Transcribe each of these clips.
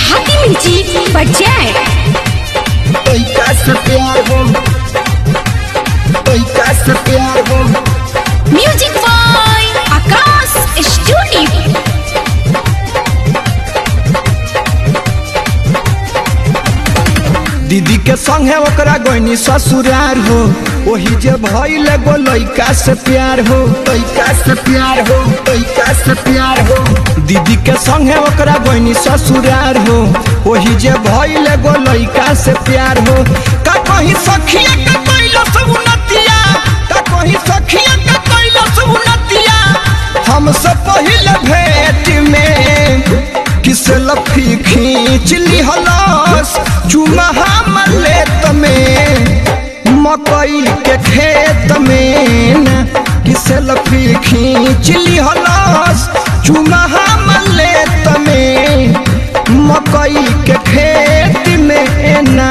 देहाती म्यूजिक बजाए लइका से प्यार हो लइका से प्यार हो म्यूजिक बॉय आकाश स्टूडियो दीदी के संगे ओकरा गईनी ससुरार हो वही जे भइल गो लइका से प्यार हो लइका से प्यार हो लइका से प्यार हो दीदी के संगे ओकरा गईनी ससुरार हो वही जे भइल गो लइका से प्यार हो का कहीं सखिया का कइलो सब उन्नतिया का कहीं सखिया का कइलो सब उन्नतिया हमसे पहले भेंट में किस लफी खींच ली हलस चुमा हमर लेत में मकई के खेत में न किस लफी खींच ली हलस चुमा हमर लेत में मकई के खेत में ना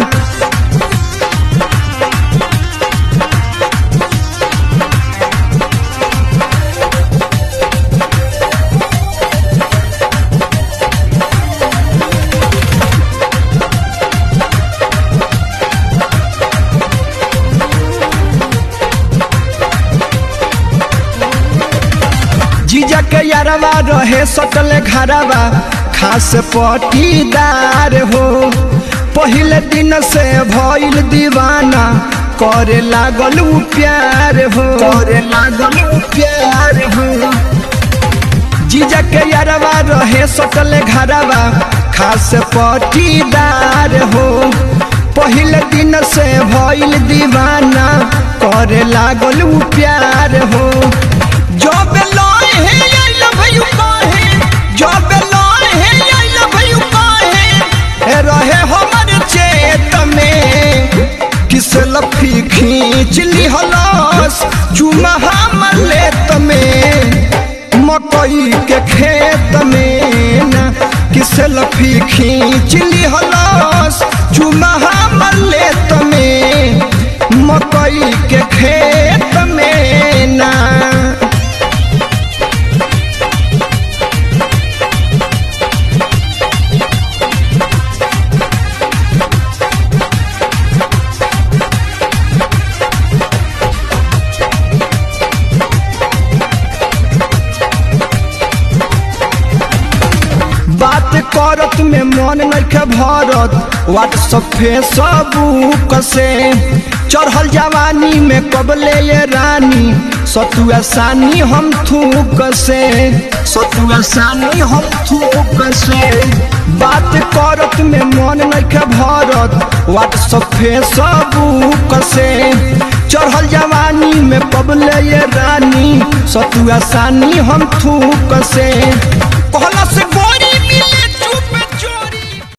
जीजा के यारवा रहे सटल घरवा खास पटीदार हो पहले दिन से भइल दीवाना करे लागल उ प्यार हो करे लागल उ प्यार हो जीजा के यारवा रहे सटल घरवा खास पटीदार हो पहले दिन से भइल दीवाना करे लागल उ प्यार हो जब लय हे आई लव यू कहे जब लय हे आई लव यू कहे ए रहे हमर चेत में किस लफी खींच ली हलस चुमा हमर लेत में मकई के खेत में ना किस लफी खींच ली हलस चुमा हमर लेत में मकई के खेत में ना बात करत में मन नइखे भरत व्हाट्सअप फेसबुक से चढ़ल जवानी में कबले ये रानी सतुआ सानी हम थूक से सतुआ सानी हम थूक से बात करत में मन नइखे भरत व्हाट्सअप फेसबुक से चढ़ल जवानी में कबले ये रानी सतुआ सानी हम थूक से कहला से बोल